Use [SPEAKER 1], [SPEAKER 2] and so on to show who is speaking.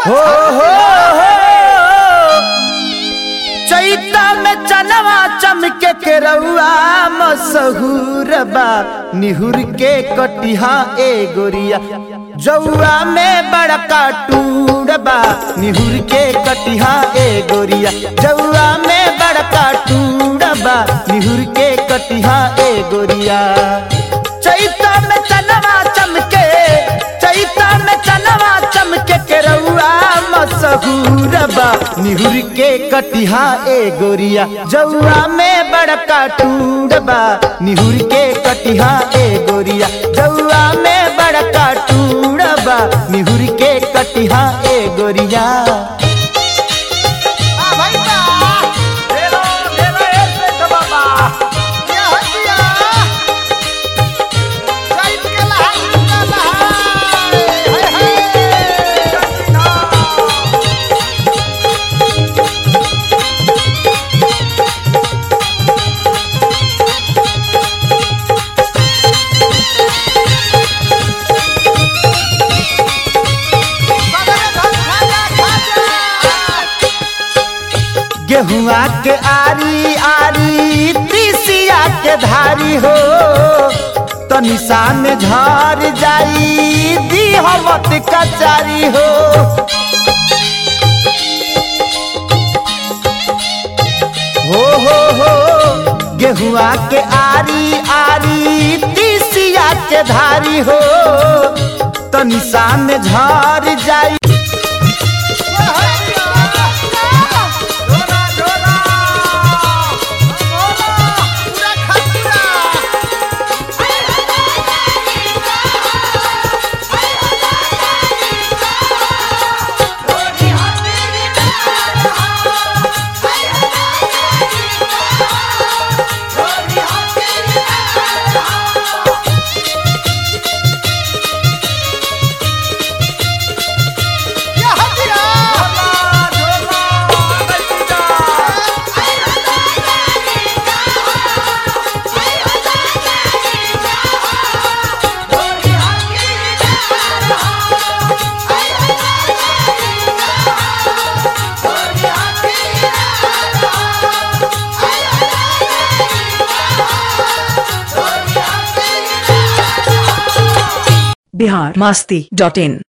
[SPEAKER 1] हो हो हो चैता में चनवा चमके के रउआ मसहूर बा निहुर के कटिहा ए गोरिया जौआ में बड़का टूर बा निहुर के कटिहा ए गोरिया जौआ में बड़का टूर बा निहुर के कटिहा ए गोरिया चैता में चनवा चमके चैता में चनवा चमके के रउआ मसहूर बा निहुर के कटिहा ए गोरिया जौआ में बड़का टूर बा निहुर के कटिहा ए गोरिया जौआ में बड़का टूर बा निहुर के कटिहा ए गोरिया गेहुआ के आरी आरी तीसिया के धारी हो तनिषा में झर जाई दिहवत कचारी हो हो हो हो गेहुआ के आरी आरी तीसिया के धारी हो तनिषा में झर जाई
[SPEAKER 2] बिहार मास्ती डॉट इन